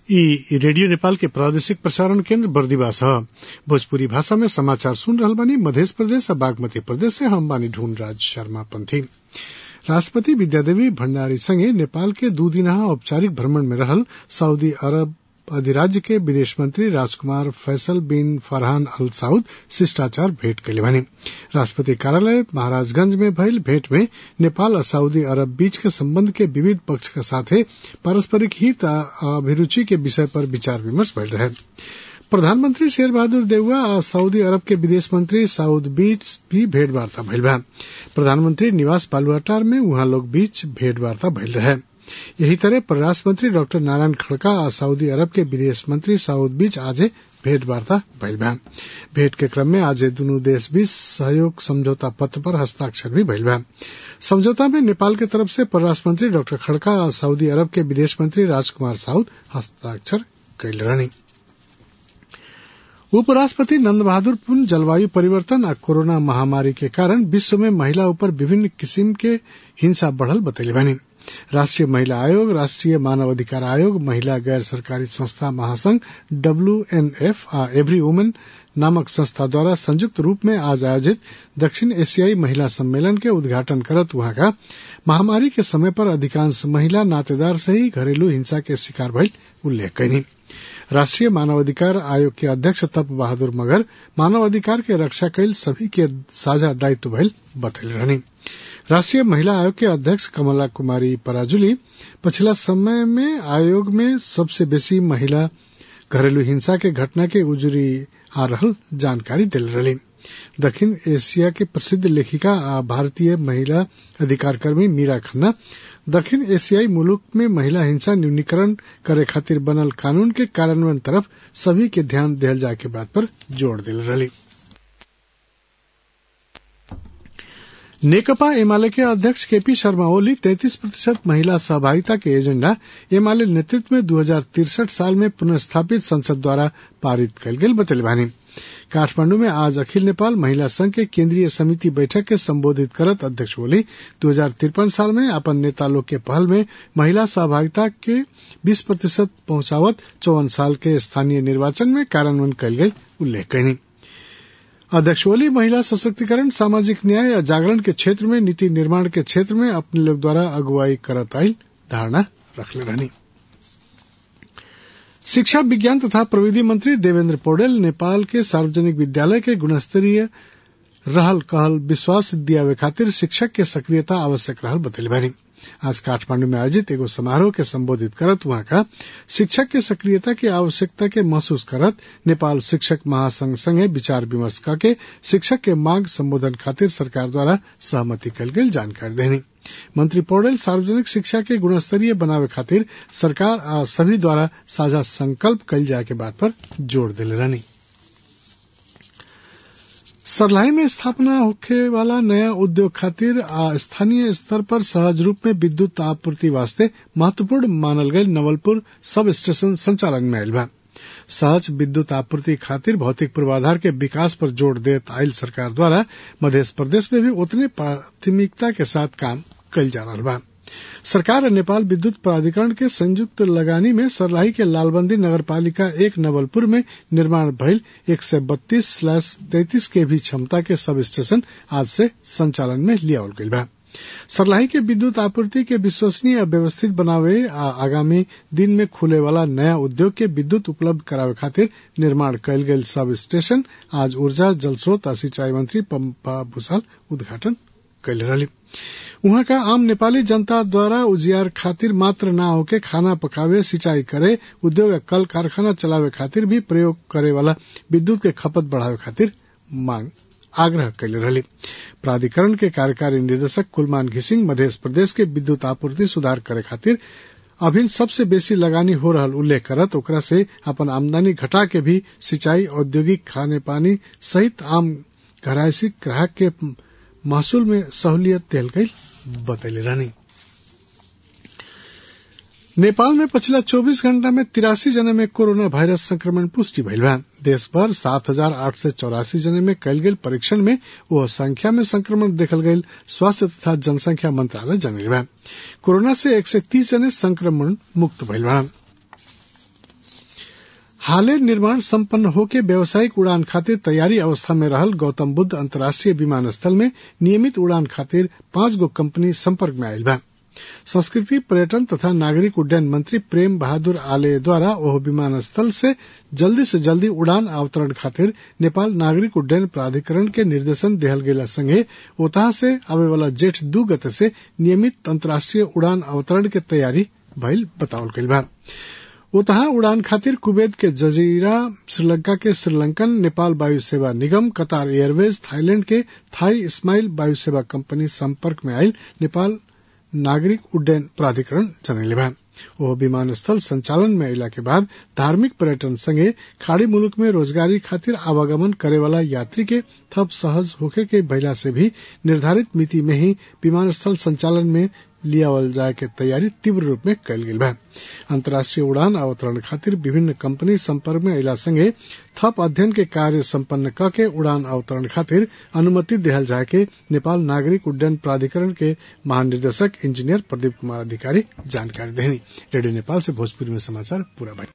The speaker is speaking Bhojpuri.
ई रेडियो नेपाल के प्रादेशिक प्रसारण केन्द्र बर्दिवास ह भोजपुरी भाषा में समाचार सुन रहल बानी मध्य प्रदेश आ बागमती प्रदेश से हम बानी ढूंढराज शर्मा पंथी राष्ट्रपति विद्यादेवी भण्डारी संगे नेपाल के दू दिनहा औपचारिक भ्रमण में रहल सऊदी अरब अधिराज्य के विदेश मंत्री राजकुमार फैसल बिन फरहान अल साउद शिष्टाचार भेंट कैले बानी राष्ट्रपति कार्यालय महाराजगंज में भइल भेंट में नेपाल आ सऊदी अरब बीच के संबंध के विविध पक्ष के साथे पारस्परिक हित आ अभिरूचि के विषय पर विचार विमर्श भइल रहे प्रधानमंत्री शेर बहादुर देउवा आ सऊदी अरब के विदेश मंत्री साउद बीच भी भेंटवार्ता भइल बा प्रधानमंत्री निवास बालुआटार में उहाँ लोग बीच भेंटवार्ता भइल रहे यही तरह परराष्ट्र मंत्री डॉक्टर नारायण खड़का आ सऊदी अरब के विदेश मंत्री साउद बीच आज भेंटवार्ता भइल बा भेंट के क्रम में आज दुनू देश बीच सहयोग समझौता पत्र पर हस्ताक्षर भी भइल बा समझौता में नेपाल के तरफ से परराष्ट्र मंत्री डॉक्टर खड़का आ सऊदी अरब के विदेश मंत्री राजकुमार साउद हस्ताक्षर कैले रहनी उपराष्ट्रपति नंद बहादुर पुन जलवायु परिवर्तन आ कोरोना महामारी के कारण विश्व में महिला ऊपर विभिन्न किसिम के हिंसा बढ़ल बतैले बानी राष्ट्रीय महिला आयोग राष्ट्रीय मानव अधिकार आयोग महिला गैर सरकारी संस्था महासंघ डब्ल्यूएनएफ आ एवरी वुमेन नामक संस्था द्वारा संयुक्त रूप में आज आयोजित दक्षिण एशियाई महिला सम्मेलन के उद्घाटन करत वहां का महामारी के समय पर अधिकांश महिला नातेदार से ही घरेलू हिंसा के शिकार भइल उल्लेख कैनी राष्ट्रीय मानवाधिकार आयोग के अध्यक्ष तप बहादुर मगर मानवाधिकार के रक्षा कैल सभी के साझा दायित्व भइल बतैल रहनी राष्ट्रीय महिला आयोग के अध्यक्ष कमला कुमारी पराजुली पिछला समय में आयोग में सबसे बेसी महिला घरेलू हिंसा के घटना के उजुरी आ रहल जानकारी दिल रही दक्षिण एशिया के प्रसिद्ध लेखिका आ भारतीय महिला अधिकार कर्मी मीरा खन्ना दक्षिण एशियाई मुल्क में महिला हिंसा न्यूनीकरण करे खातिर बनल कानून के कार्यान्वयन तरफ सभी के ध्यान दिहल जाए के बात पर जोर दिल रही नेकपा एमाले के अध्यक्ष केपी शर्मा ओली 33 प्रतिशत महिला सहभागिता के एजेंडा एमाले नेतृत्व में दो साल में पुनर्स्थापित संसद द्वारा पारित कल गेल बतल बानी काठमांडू में आज अखिल नेपाल महिला संघ के केंद्रीय समिति बैठक के संबोधित करत अध्यक्ष ओली दो साल में अपन नेता लोग के पहल में महिला सहभागिता के 20 प्रतिशत पहुंचावत चौवन साल के स्थानीय निर्वाचन में कार्यान्वयन कल गई उल्लेख कैनी अध्यक्ष ओली महिला सशक्तिकरण सामाजिक न्याय या जागरण के क्षेत्र में नीति निर्माण के क्षेत्र में अपने लोग द्वारा अगुवाई करत आयल धारणा रखले रहनी शिक्षा विज्ञान तथा प्रविधि मंत्री देवेंद्र पौडेल नेपाल के सार्वजनिक विद्यालय के गुणस्तरीय रहल कहल विश्वास दियावे खातिर शिक्षक के सक्रियता आवश्यक रहल बतैले बानी आज काठमांडू में आयोजित एगो समारोह के संबोधित करत वहां का शिक्षक के सक्रियता की आवश्यकता के महसूस करत नेपाल शिक्षक महासंघ संगे विचार विमर्श करके शिक्षक के मांग संबोधन खातिर सरकार द्वारा सहमति कल गई जानकारी देनी मंत्री पौडेल सार्वजनिक शिक्षा के गुणस्तरीय बनावे खातिर सरकार आ सभी द्वारा साझा संकल्प कल जाए के बात पर जोर दिले रहनी सरलाई में स्थापना होखे वाला नया उद्योग खातिर आ स्थानीय स्तर पर सहज रूप में विद्युत आपूर्ति वास्ते महत्वपूर्ण मानल गयल नवलपुर सब स्टेशन संचालन में आयल बा सहज विद्युत आपूर्ति खातिर भौतिक पूर्वाधार के विकास पर जोर देत आयल सरकार द्वारा मध्य प्रदेश में भी उतने प्राथमिकता के साथ काम कल जा रहा बा सरकार और नेपाल विद्युत प्राधिकरण के संयुक्त लगानी में सरलाही के लालबंदी नगर पालिका एक नवलपुर में निर्माण भइल एक सौ बत्तीस स्लैश तैतीस के भी क्षमता के सब स्टेशन आज से संचालन में लियावल गईल बा सरलाही के विद्युत आपूर्ति के विश्वसनीय व्यवस्थित बनावे आ आगामी दिन में खुले वाला नया उद्योग के विद्युत उपलब्ध करावे खातिर निर्माण कयल गेल सब स्टेशन आज ऊर्जा जल स्रोत आ सिंचाई मंत्री पम्पा भूषाल उद्घाटन कैले रही उहाँ का आम नेपाली जनता द्वारा उजियार खातिर मात्र ना होके खाना पकावे सिंचाई करे उद्योग कल कारखाना चलावे खातिर भी प्रयोग करे वाला विद्युत के खपत बढ़ावे खातिर मांग आग्रह कैले रही प्राधिकरण के कार्यकारी निदेशक कुलमान घिसिंग मध्य प्रदेश के विद्युत आपूर्ति सुधार करे खातिर अभिन सबसे बेसी लगानी हो रहल उल्लेख करत ओकरा से अपन आमदनी घटा के भी सिंचाई औद्योगिक खाने पानी सहित आम घरायसी ग्राहक के महसूल में सहूलियत दिल गई बतैले रहनी नेपाल में पिछला 24 घंटा में तिरासी जने में कोरोना वायरस संक्रमण पुष्टि भइल बा देश भर सात हजार आठ सय चौरासी जने में कयल गेल परीक्षण में वह संख्या में संक्रमण देखल गयल स्वास्थ्य तथा जनसंख्या मंत्रालय जनल बा कोरोना से एक सय तीस जने संक्रमण मुक्त भइल बा हाले निर्माण संपन्न होके व्यावसायिक उड़ान खातिर तैयारी अवस्था में रहल गौतम बुद्ध अंतर्राष्ट्रीय विमानस्थल में नियमित उड़ान खातिर पांच गो कंपनी संपर्क में आयल बा संस्कृति पर्यटन तथा नागरिक उड्डयन मंत्री प्रेम बहादुर आले द्वारा ओह विमानस्थल से जल्दी से जल्दी उड़ान अवतरण खातिर नेपाल नागरिक उड्डयन प्राधिकरण के निर्देशन देहल गेला संगे ओतहा से आवे वाला जेठ दू गते से नियमित अंतर्राष्ट्रीय उड़ान अवतरण के तैयारी भइल बतावल गइल बा ओतहा उड़ान खातिर कुवैत के जजीरा श्रीलंका के श्रीलंकन नेपाल वायु सेवा निगम कतार एयरवेज थाईलैंड के थाई स्माइल वायु सेवा कंपनी संपर्क में आयल नेपाल नागरिक उड्डयन प्राधिकरण जनैले बा ओह विमानस्थल संचालन में अला के बाद धार्मिक पर्यटन संगे खाड़ी मुलुक में रोजगारी खातिर आवागमन करे वाला यात्री के थप सहज होखे के भइला से भी निर्धारित मिति में ही विमानस्थल संचालन में लियावल जाए के तैयारी तीव्र रूप में कल गेल बा अंतर्राष्ट्रीय उड़ान अवतरण खातिर विभिन्न कंपनी संपर्क में अला संगे थप अध्ययन के कार्य संपन्न क के उड़ान अवतरण खातिर अनुमति देहल जाए के नेपाल नागरिक उड्डयन प्राधिकरण के महानिदेशक इंजीनियर प्रदीप कुमार अधिकारी जानकारी देनी रेडियो नेपाल से भोजपुरी में समाचार पूरा भाई